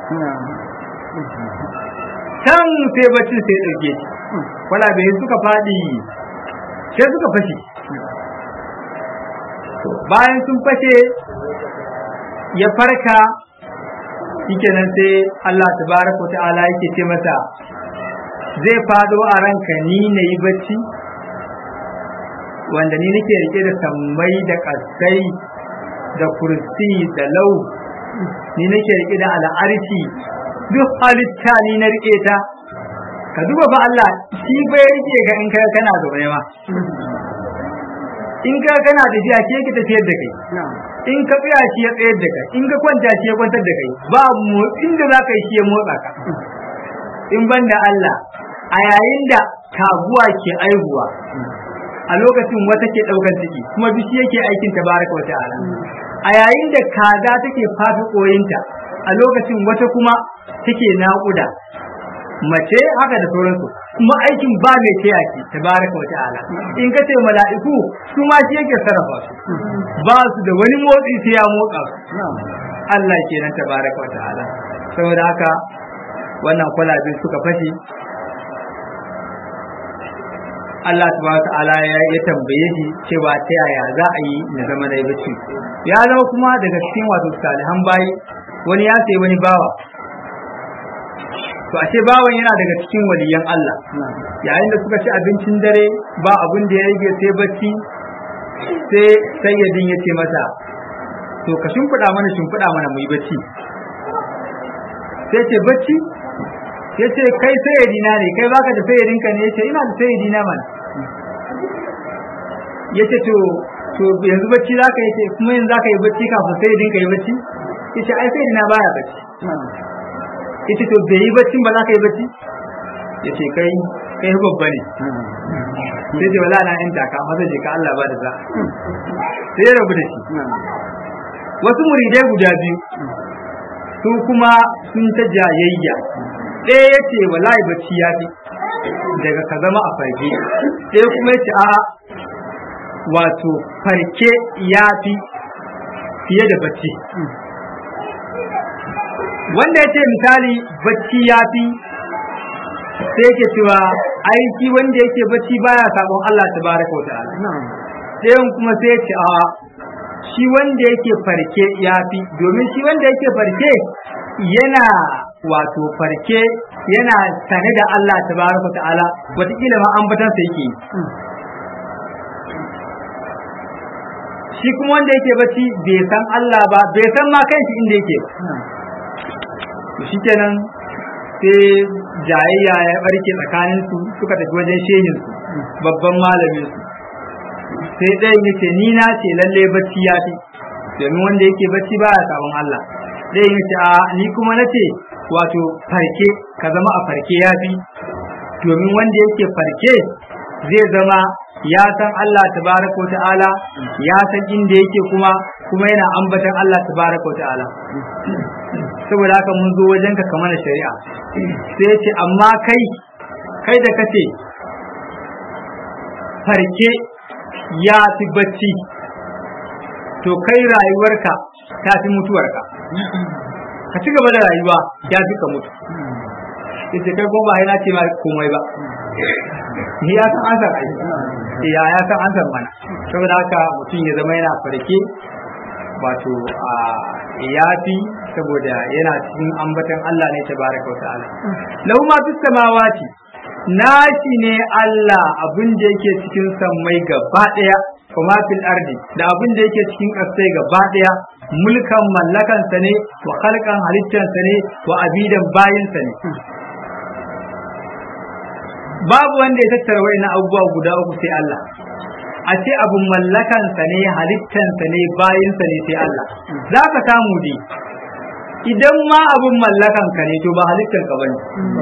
can sai baccin sai ya ɗauke shi kwalabe suka faɗi sai suka fashe bayan sun fashe ya farka shikenan sai Allah tabaraka ta'ala yake ce masa zai fado a ranka ni na yi bacci wanda ni nake rike da sammai da kasai da kursi da lau ni nake rike da al'arshi duk halitta ni na rike ta ka duba ba Allah shi bai rike ga in ka kana zaune ma in ka kana tafiya ke ki tafiyar da kai in ka tsaya shi ya tsayar da kai in ka kwanta shi ya kwantar da kai ba motsin da za ka yi shi ya motsa ka in ban da Allah a yayin da taguwa ke aihuwa a lokacin wata ke ɗaukar ciki kuma bishi yake aikin tabaraka wa ta'ala a yayin da kaza take fafi koyinta a lokacin wata kuma take naƙuda mace haka da sauransu kuma aikin ba mai taya ki tabaraka wa ta'ala in ka ce mala'iku su ma shi yake sarrafa su ba su da wani motsi sai ya motsa su Allah kenan tabaraka wa ta'ala saboda haka wannan kwalabe suka fashe Allah subhanahu ta'ala ya tambaye shi cewa ta yaya za a yi na zama na bacci ya zama kuma daga cikin wato salihan bayi wani ya sayi wani bawa to ashe bawan yana daga cikin waliyan Allah yayin da suka ci abincin dare ba abin da ya rage sai bacci sai sayyadin ya ce masa to ka shimfiɗa mana shimfiɗa mana mu yi bacci sai ce bacci ya ce kai sayyadina ne kai baka da sayyadinka ne ya ce ina da sayyadina mana ya ce to to yanzu bacci za ka yi ce kuma yanzu za ka yi bacci kafin sayyadinka yi bacci ya ce ai sayyadina baya bacci ya ce to bai yi baccin ba za ka yi bacci ya ce kai kai babba ne sai ce wala na in taka maza je ka Allah ba da za sai ya rabu da shi wasu muridai guda biyu su kuma sun ta jayayya ɗaya ya ce wallahi bacci ya fi daga ka zama a farke ɗaya kuma ya ce a wato farke ya fi fiye da bacci wanda ya ce misali bacci ya fi sai yake cewa aiki wanda yake bacci baya sabon Allah tabaraka wa ta'ala ɗayan kuma sai ya ce a shi wanda yake farke ya fi domin shi wanda yake farke yana wato farke yana sane da Allah tabaraka ta'ala wataƙila ma ambatansa yake shi kuma wanda yake bacci bai san Allah ba bai san ma kanshi inda yake ba to shikenan sai jayayya ya barke tsakanin su suka tafi wajen shehin su babban malamin su sai ɗayan yace ni na ce lalle bacci ya fi domin wanda yake bacci ba ya sabon Allah ɗayan yace a ni kuma na ce wato farke ka zama a farke ya fi domin wanda yake farke zai zama ya san Allah tabaraka ta'ala ya san inda yake kuma kuma yana ambatan Allah tabaraka ta'ala saboda haka mun zo wajen ka kamar shari'a sai ce amma kai kai da kace farke ya fi bacci to kai rayuwarka ta fi mutuwarka ka ci gaba da rayuwa ya fi ka mutu yace kai kuma ba yana ce ma komai ba ni ya san ansar ai ya ya san ansar mana saboda haka mutum ya zama yana farke wato a yafi saboda yana cikin ambatan Allah ne tabaraka wa ta'ala lahu ma fis samawati nashi ne Allah abin da yake cikin sammai gaba daya kuma fil ardi da abin da yake cikin ƙasai gaba daya mulkan mallakan sa ne wa khalqan halittan sa ne wa abidan bayin sa ne babu wanda ya tattara wa'ina abubuwa guda uku sai Allah a ce abun mallakansa ne halittansa ne bayinsa ne sai Allah za ka samu dai idan ma abun mallakanka ne to ba halittanka bane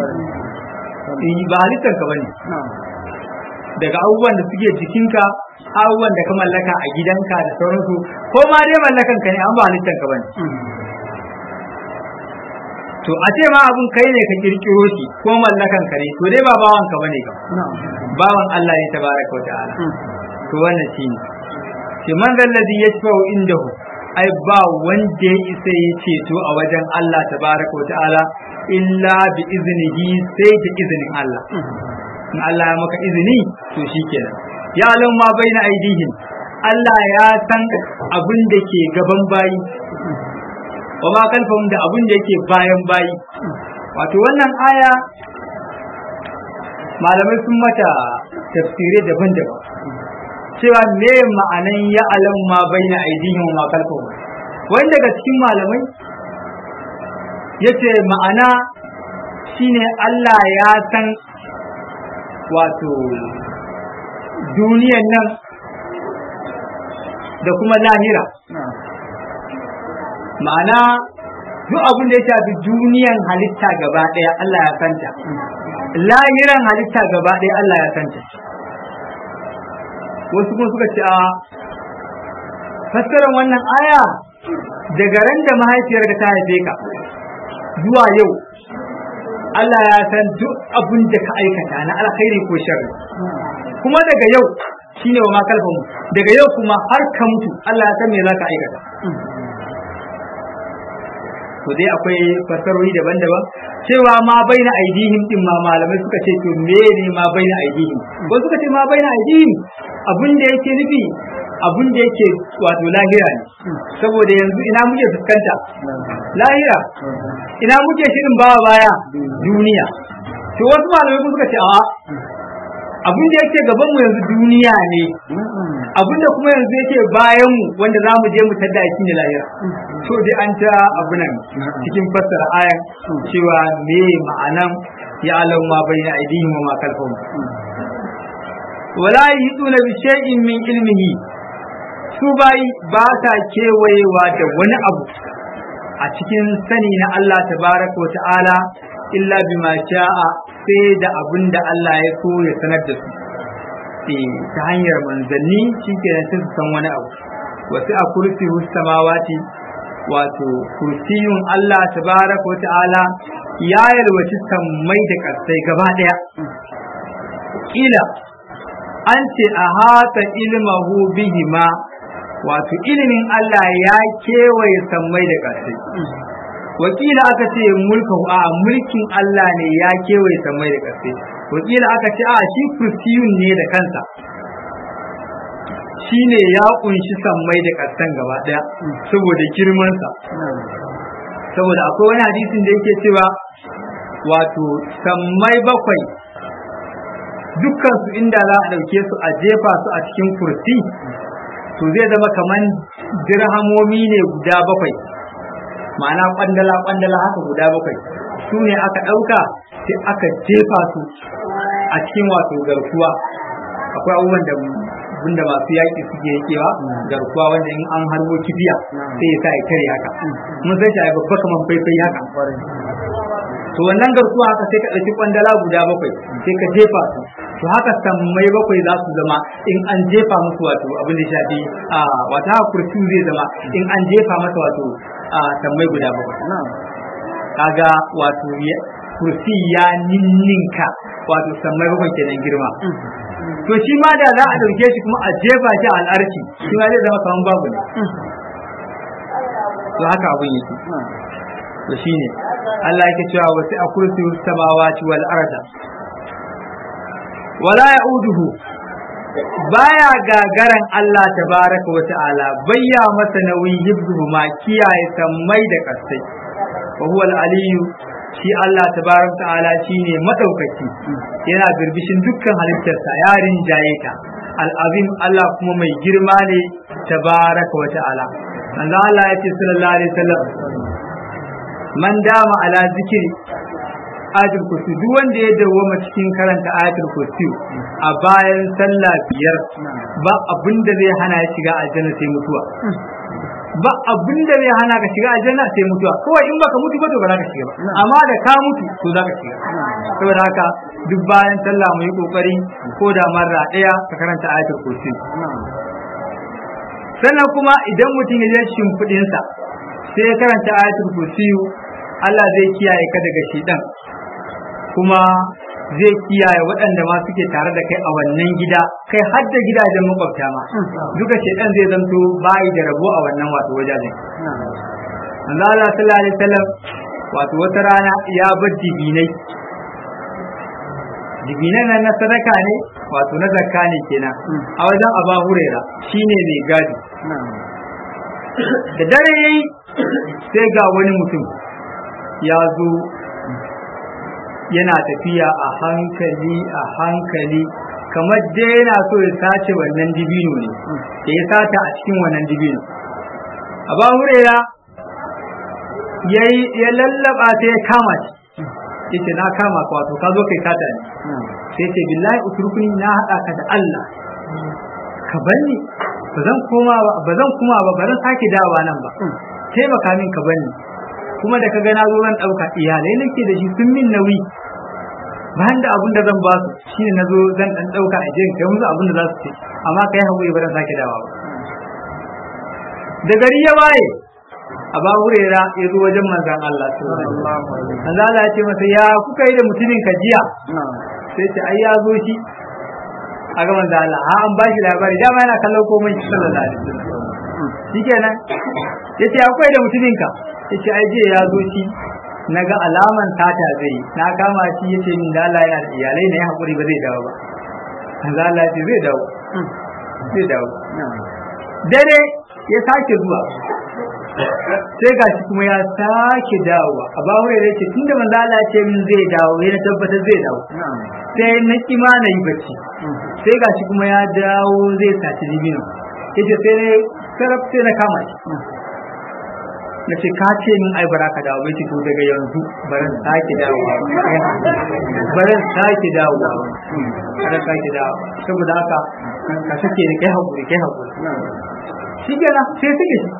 ba halittanka bane daga abubuwan da suke jikinka abubuwan da ka mallaka a gidanka da sauransu ko ma dai mallakanka ne an ba halittanka bane to a ce ma abun kai ne ka kirkiro shi ko mallakan ka ne to dai ba bawan ka bane ka bawan Allah ne tabaraka wa ta'ala to wannan shine shi man zallazi yashfa'u indahu ai ba wanda ya isa ya ceto a wajen Allah tabaraka wa ta'ala illa bi iznihi sai da izinin Allah in Allah ya maka izini to shikenan ya alam ma baina aidihim Allah ya san abin da ke gaban bayi wa ma kalfahum da abin da yake bayan bayi wato wannan aya malamai sun mata tafsirai daban-daban cewa me ma'anan ya alam ma baina aidihim wa ma kalfahum wani daga cikin malamai yace ma'ana shine Allah ya san wato duniyan nan da kuma lahira ma'ana duk abin da ya shafi duniyan halitta gaba ɗaya Allah ya santa lahiran halitta gaba ɗaya Allah ya santa wasu kuma suka ce a fassarar wannan aya daga ran da mahaifiyar ta haife ka zuwa yau Allah ya san duk abin da ka aikata na alkhairi ko sharri kuma daga yau shine wa makalfa mu daga yau kuma har ka mutu Allah ya san me za ka aikata to dai akwai fasarori daban-daban cewa ma baina aidihim din ma malamai suka ce to me ne ma baina aidihim ko suka ce ma baina aidihim abin da yake nufi abin da yake wato lahira ne saboda yanzu ina muke fuskanta lahira ina muke shirin bawa baya duniya to wasu malamai suka ce a abin da yake gaban mu yanzu duniya ne abin da kuma yanzu yake bayan mu wanda za mu je mu tada shi ne lahira to dai an ta abu nan cikin fassara ayan cewa me ma'anan ya alam ma bayna aidihim wa ma khalfahum wala yiduna bi shay'in min ilmihi su bai ba ta kewayewa da wani abu a cikin sani na Allah tabaraka wa ta'ala illa bima sha'a sai da abin da Allah ya so ya sanar da su ta hanyar manzanni shi ke nan su san wani abu wasu a kursi samawati wato kursiyun Allah tabaraka wa ta'ala ya yalwaci sammai da ƙasai gaba ɗaya kila an ce a hata ilmahu bihima wato ilimin Allah ya kewaye sammai da ƙasai wakila aka ce mulkahu a mulkin Allah ne ya kewaye sammai da ƙasai wakila aka ce a shi kursiyun ne da kansa shi ne ya kunshi sammai da ƙasan gaba ɗaya saboda girmansa saboda akwai wani hadisin da yake cewa wato sammai bakwai dukkan su inda za a ɗauke su a jefa su a cikin kursi to zai zama kaman dirhamomi ne guda bakwai ma'ana kwandala kwandala haka guda bakwai su ne aka ɗauka sai aka jefa su a cikin wato garkuwa akwai abubuwan da wanda masu yaƙi suke yakewa garkuwa wanda in an harbo kibiya sai ya sa ya kare haka mun sai ta babba kaman faifai haka to wannan garkuwa haka sai ka ɗauki kwandala guda bakwai sai ka jefa su to haka sammai bakwai za su zama in an jefa musu wato abin da shafi a wata kurtu zai zama in an jefa masa wato a sammai guda bakwai kaga wato kursi ya ninninka wato sammai bakwai kenan girma to shi ma da za a ɗauke shi kuma a jefa shi a al'arki shi ma zai zama kaman babu ne to haka abin yake to shine Allah yake cewa wasi a kursi samawati wal arda wala ya'uduhu baya gagaran Allah tabaraka wa ta'ala bayya masa nauyi hibdu ma kiyaye sammai da kasai wa huwa al-aliyyu shi Allah tabaraka ta'ala shine madaukaki yana birbishin dukkan halittarsa yarin jayeta al-azim Allah kuma mai girma ne tabaraka wa ta'ala manzo Allah ya ce sallallahu alaihi wasallam man dama ala zikri ayatul kursi duk wanda ya dawwama cikin karanta ayatul kursi a bayan sallah biyar ba abin da zai hana ya shiga aljanna sai mutuwa ba abin da zai hana ka shiga aljanna sai mutuwa kawai in baka mutu ba to ba za ka shiga ba amma da ka mutu to za ka shiga saboda haka duk bayan sallah mu yi kokari ko da marra daya ka karanta ayatul kursi sannan kuma idan mutum ya je shimfiɗinsa sai ya karanta ayatul kursi Allah zai kiyaye ka daga shidan kuma zai kiyaye waɗanda ma suke tare da kai a wannan gida kai har da gidajen makwabta ma duka shedan zai zanto bayi da rabo a wannan wato wajajen manzo Allah sallallahu alaihi wasallam wato wata rana ya bar dibinai dibinan nan na sadaka ne wato na zakka ne kenan a wajen Aba Huraira shine mai gadi da dare yayi sai ga wani mutum ya zo yana tafiya a hankali a hankali kamar dai yana so ya sace wannan dibino ne da ya sata a cikin wannan dibino a ba hurera ya lallaba sai ya kama shi yace na kama ka wato ka zo kai sata ne sai ce billahi uturkuni na hada ka da Allah ka banni ba zan koma ba ba zan kuma ba ba zan sake dawa nan ba taimaka min ka banni kuma da ka ga na zo zan ɗauka iyalai nake da shi sun min nauyi bayan da abin da zan ba su shine na zo zan ɗan ɗauka a jirin kai musu abin da za su ce amma kai haƙuri ba zan sake dawa ba da gari ya waye a ba hurera ya zo wajen manzan Allah manzan Allah ya ce masa ya kuka yi da mutumin ka jiya sai ce ai ya zo shi a ga manzan Allah ha an ba shi labari dama yana kallon komai sallallahu alaihi wasallam shikenan yace akwai da mutumin ka yace ai je ya zo shi na ga alaman tata zai na kama shi yace min da Allah yana da iyalai ne hakuri ba zai dawo ba manzo Allah ya ce zai dawo zai dawo dare ya sake zuwa sai ga shi kuma ya sake dawowa a ba wai yake tunda manzo Allah ya ce min zai dawo ya na tabbatar zai dawo sai na kima na yi bacci sai ga shi kuma ya dawo zai saci dibino yace sai ne sarraf sai na kama shi na ce ka ce min ai bara ka dawo bai to daga yanzu baran sake dawowa baran sake dawowa baran sake dawo saboda haka ka sake ni kai hakuri kai hakuri shi kenan sai suke shi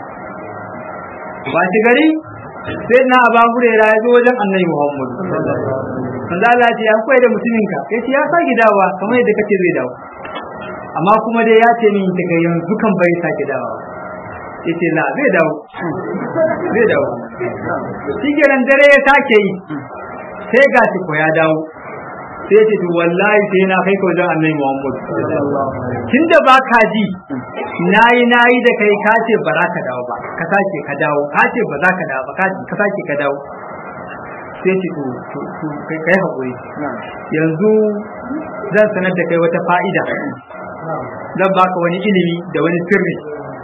ba shi gari sai na aba hurera ya zo wajen annabi muhammad manzo Allah ya ce ya koyi da mutumin ka yace ya sake dawowa kamar yadda kace zai dawo amma kuma dai ya ce min daga yanzu kan bai sake dawowa yace la zai dawo zai dawo shi kenan dare ya sake yi sai ga ko ya dawo sai ce to wallahi sai na kai ka wajen annabi Muhammad tunda ba ka ji nayi nayi da kai ka ce ba za ka dawo ba ka sake ka dawo ka ce ba za ka dawo ba ka sake ka dawo sai ce to to kai kai hakuri yanzu zan sanar da kai wata fa'ida zan baka wani ilimi da wani sirri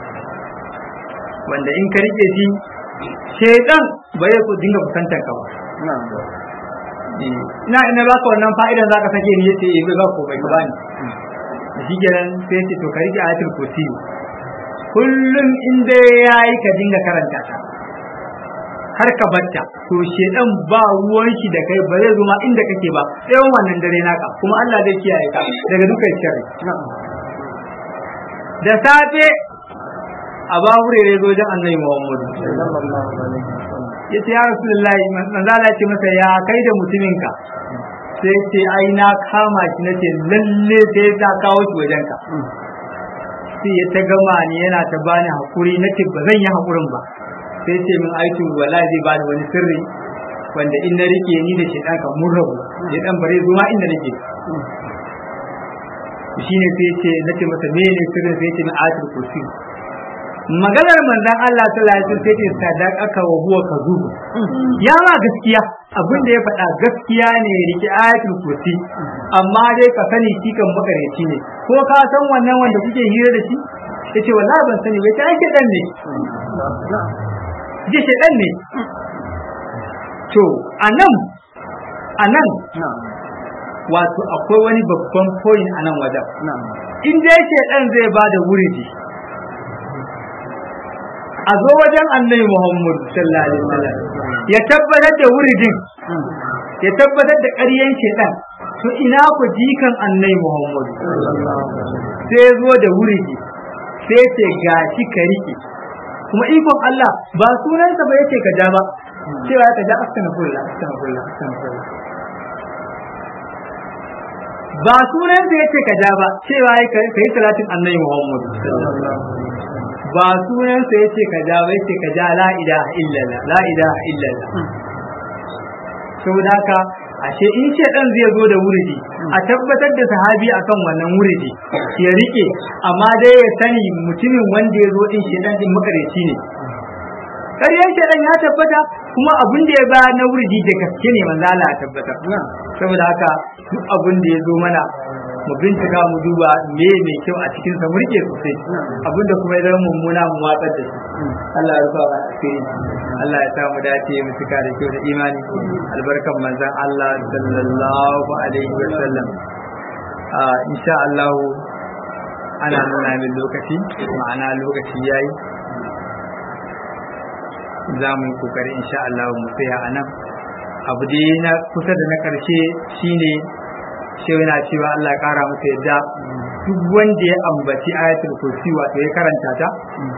wanda in ka rike shi shaitan ba ya ku dinga kusantar ka ba ina ina baka wannan fa'idan zaka sake ni yace eh ba ko bai ka bani shi kenan sai ce to ka rike ayatul kursi kullum inda yayi ka dinga karanta ta har ka batta to shedan ba ruwan shi da kai ba zai zo ma inda kake ba tsawon wannan dare naka kuma Allah zai kiyaye ka daga dukkan sharri da safe a ba hurere zo wajen annabi Muhammad yace ya rasulullahi manzo Allah ce masa ya kai da mutuminka sai ce ai na kama shi nace lalle sai ta kawo shi wajen ka sai ya ta gama ni yana ta bani hakuri nace ba zan yi hakurin ba sai ce min aikin wallahi zai bani wani sirri wanda in na rike ni da shedan ka mun rabu shedan bare zuwa inda nake shine sai ce nace masa mene sirrin sai ce min ayatul kursi maganar manzon Allah sallallahu alaihi wasallam sai ce sadaqaka wa huwa kadhub ya ma gaskiya abin da ya faɗa gaskiya ne rike ayatul kursi amma dai ka sani shi kan makareci ne ko ka san wannan wanda kuke hira da shi yace wallahi ban sani bai ta ake dan ne ji shaidan ne to anan anan wato akwai wani babban point anan wajen in dai shaidan zai ba da wuridi a zo wajen annabi Muhammad sallallahu alaihi wasallam ya tabbatar da wuridin ya tabbatar da ƙaryan shaidan to ina ku jikan annabi Muhammad sai zo da wuridi sai ce gashi ka rike kuma ikon Allah ba sunansa ba yake ka ja ba cewa ka ja astaghfirullah astaghfirullah astaghfirullah ba sunansa yake ka ja ba cewa ka yi salatin annabi Muhammad ba sunansa yace ka ja ba yace ka ja la ilaha illallah la ilaha illallah saboda haka ashe in ce dan zai zo da wuridi a tabbatar da sahabi akan wannan wuridi ya rike amma dai ya sani mutumin wanda ya zo din shedan din makareci ne ƙaryar shedan ya tabbata kuma abin da ya ba na wuridi da gaske ne manzo Allah ya tabbatar saboda haka duk abin da ya zo mana mu bincika mu duba me mai kyau a cikin sa murke sosai abinda kuma ya zama mummuna mu watsar da shi Allah ya rufa mana asiri Allah ya sa mu dace mu cika da kyau da imani albarkan manzon Allah sallallahu alaihi wa sallam a insha Allah ana nuna min lokaci ma'ana lokaci yayi za mu yi kokari insha Allah mu tsaya a nan abu dai na kusa da na karshe shine shi yana cewa Allah ya kara masa yadda duk wanda ya ambaci ayatul kursi wato ya karanta ta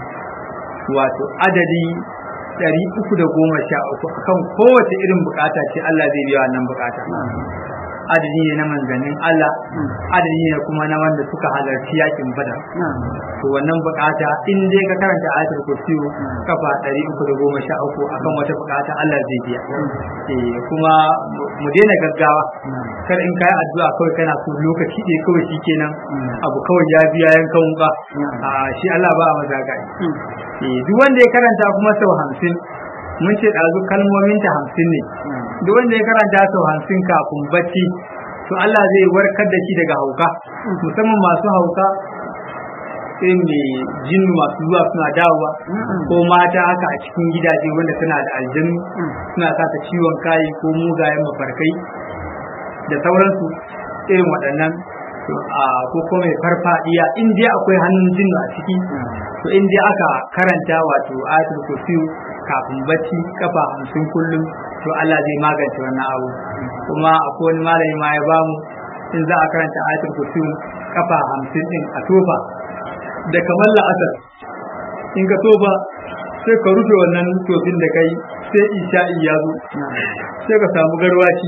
wato adadi ɗari uku da goma sha uku akan kowace irin bukata ce Allah zai biya wannan bukata adadi ne na manzannin Allah adadi ne kuma na wanda suka halarci yakin badar to wannan bukata in dai ka karanta ayatul kursi kafa ɗari uku da goma sha uku akan wata bukata Allah zai biya eh kuma mu daina gaggawa kar in kai addu'a kawai kana so lokaci ɗaya kawai shikenan abu kawai ya biya yankan wuka a shi Allah ba a maza gai eh duk wanda ya karanta kuma sau hamsin mun ce ɗazu kalmomin ta hamsin ne duk wanda ya karanta sau hamsin kafin bacci to Allah zai warkar da shi daga hauka musamman masu hauka irin mai jinnu masu zuwa suna dawowa ko mata haka a cikin gidaje wanda suna da aljanu suna sa ta ciwon kayi ko mugayen mafarkai da sauransu irin waɗannan ko kuma mai farfadiya in dai akwai hannun jinnu a ciki to in dai aka karanta wato ayatul kursi kafin bacci kafa hamsin kullum to Allah zai magance wannan abu kuma akwai wani malami ma ya bamu in za a karanta ayatul kursi kafa hamsin din a tofa da kamar la'asar in ka tofa sai ka rufe wannan tofin da kai sai isha'i ya zo sai ka samu garwaci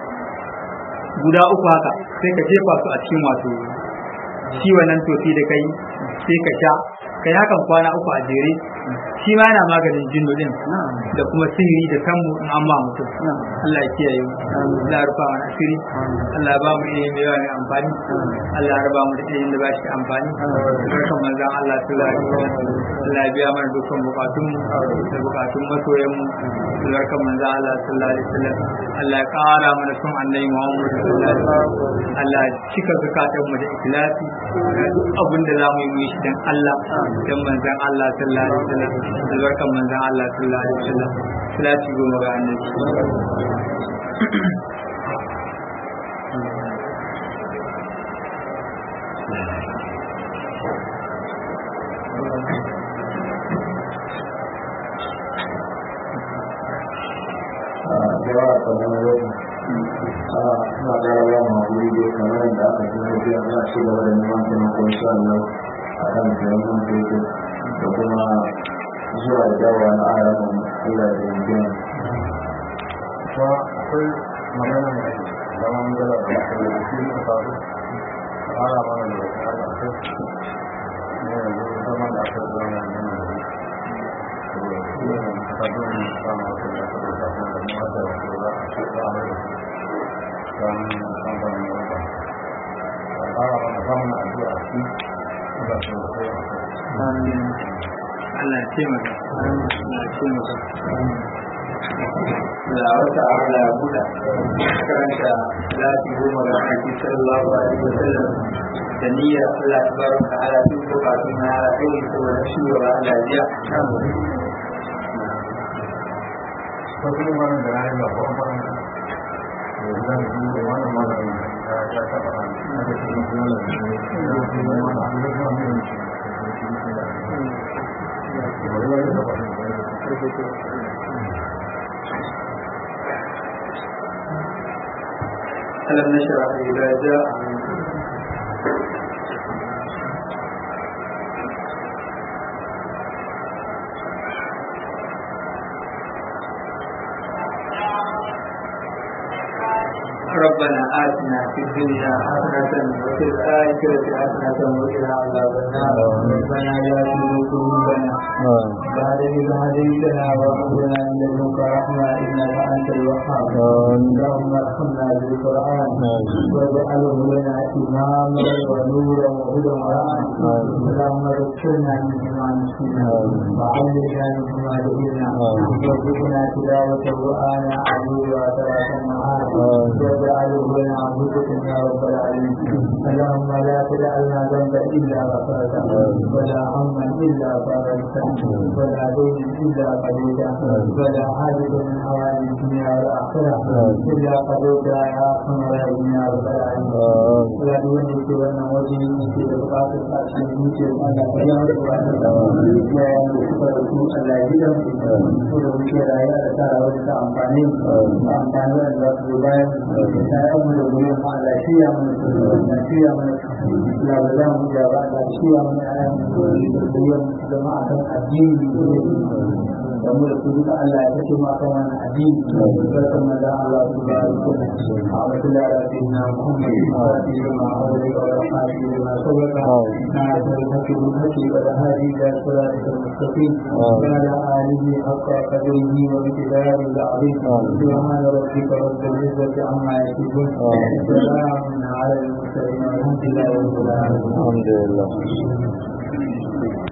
guda uku haka sai ka jefa su a cikin wato shi wannan tofi da kai sai ka sha kai hakan kwana uku a jere shi ma yana maganin jinnu din da kuma sihiri da sammu in an ba mutum Allah ya kiyaye mu Allah ya rufa mana asiri Allah ya ba mu ilimi mai yawa mai amfani Allah ya raba mu da ilimin da ba shi amfani barkan manzon Allah sallallahu alaihi wasallam Allah ya biya mana dukkan bukatun mu da bukatun masoyan mu barkan manzon Allah sallallahu alaihi wasallam Allah ya kara mana son annabi Muhammad sallallahu alaihi wasallam Allah ya cika zakatun mu da ikhlasi duk abin da za mu yi mu yi shi dan Allah dan manzon Allah sallallahu alaihi wasallam albarkan manzon Allah sallallahu alaihi wasallam salati goma ga annabi yawa kamar yau a suna ƙara ba mu haƙuri da kamar da aka ji na biya za a ci gaba da neman taimako insha Allah a kan taimakon fetur da kuma zuwa da dawowa na aramun Allah da yankin. Kuma akwai magana mai zaman gala da masu da shi ne faru a ara mana da wasu har da kai ne yanzu zama da aka zama na yana da shi. Shi ne ta dole samun wasu da aka da kafin da mu wata da su za a ce za a mai da su. don kamfanin wata a ƙara mana samun addu'a a ci da su da kai a kai Allah ya taimaka Allah ya taimaka da wata Allah ya buɗa karanta lati goma ga aiki sallallahu alaihi wa sallam da niyyar Allah ta baraka ala duk bukatun na ala kai saboda shi wa Allah ya ko kuma wannan da rayu ba kuma wannan da zan yi da wannan malamin ya ya taba an da shi ne malamin da shi ne malamin da kuma ne ألم نشرح إذا جاء ربنا آتنا في الدنيا حسنة وفي الآخرة حسنة وقنا عذاب النار ربنا لا تزغ قلوبنا بعد إذ هديتنا وهب لنا من لدنك رحمة إنك أنت الوهاب اللهم ارحمنا بالقرآن واجعله لنا إماما ونورا وهدى ورحمة اللهم ذكرنا منه ما نسينا وعلمنا منه ما جهلنا وارزقنا تلاوته آناء الليل وأطراف النهار واجعله لنا هدى يا رب العالمين اللهم لا تدع لنا ذنبا إلا غفرته ولا هما إلا فرجته ولا دين إلا قضيته ولا حاجة من حوائج الدنيا والآخرة إلا قضيتها يا أرحم الراحمين يا رب العالمين ولا دون سوى وجه في بقاط الأرحم يوسف على قيام لا يملك رسول الله يجب ولو كان يا ترى وجه أمفاني أمفاني الله سبحانه وتعالى mu da gurin ma lafiya mu lafiya mu ya ba za mu ya ba lafiya mu ya yi jama'a kan addini da mu da su duka Allah ya kashe ma kan wannan addini barkan mu da Allah subhanahu wa ta'ala a wata da rafi na Muhammad wa sallallahu ma aure wa rahmatullahi ma sabaka na da hakki hakki da hadi da salatu mustaqim wa ala alihi haqqa qadrihi wa miqdarihi al-azim subhana rabbika rabbil izzati amma yasifun سلام على المرسلين والحمد لله رب العالمين alhamdulillah